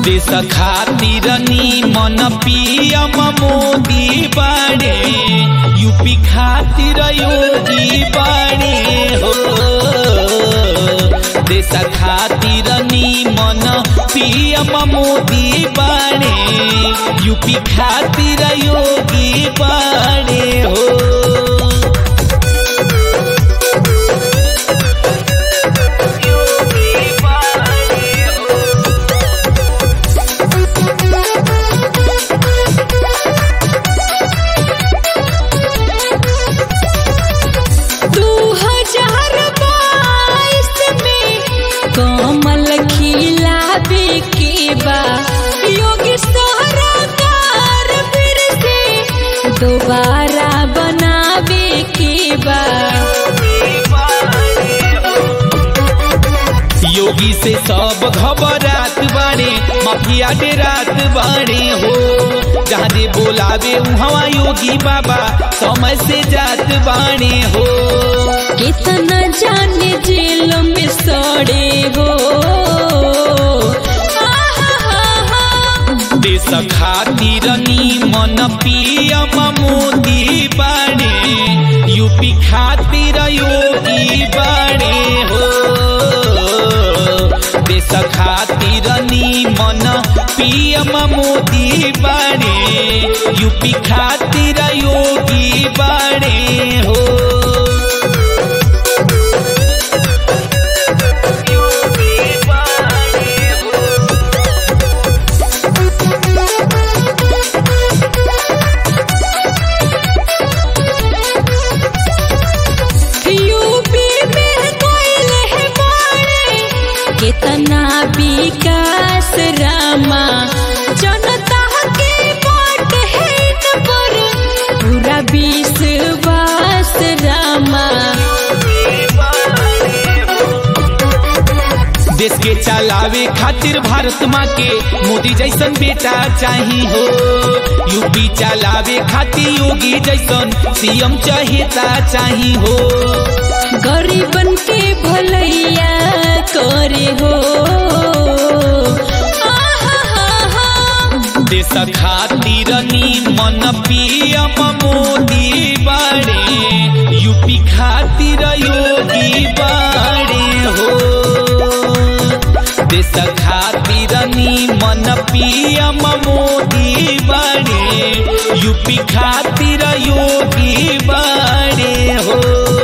देश खातिर मन पीएम मोदी बाड़े यूपी खातिर योगी बाड़े हो देश खातिर मन पीएम मोदी बाड़े यूपी खातिर योगी बाड़े हो दू हजार बाईस में कमल खिलावे के बा योगी सरकार फिर से दोबारा बनावे के बा योगी से सब घबरात बाड़े माफिया डेरात बाड़े हो जहाँ दे बोलावे उहवा योगी बाबा समय से जात बाड़े हो कितना जाने जेल में सड़े हो आहा देश खातिर मन पीएम मोदी बाड़े यूपी खातिर योगी बाड़े हो देश खातिर मन पीएम मोदी बाड़े यूपी खातिर योगी बाड़े हो यूपी में कोयल है बाड़े कितना विकास रामा जनता के वोट है इन पर पूरा विश्वास रामा देश के चलावे खातिर भारत माँ के मोदी जैसन बेटा चाही हो यूपी चलावे खातिर योगी जैसन सीएम चहेता चाही हो गरीबन के भलैया करे हो आहा देश खातिर मन पीएम मोदी बाड़े यूपी खातिर योगी बाड़े हो देश खातिर मन पीएम मोदी बाड़े यूपी खातिर योगी बाड़े हो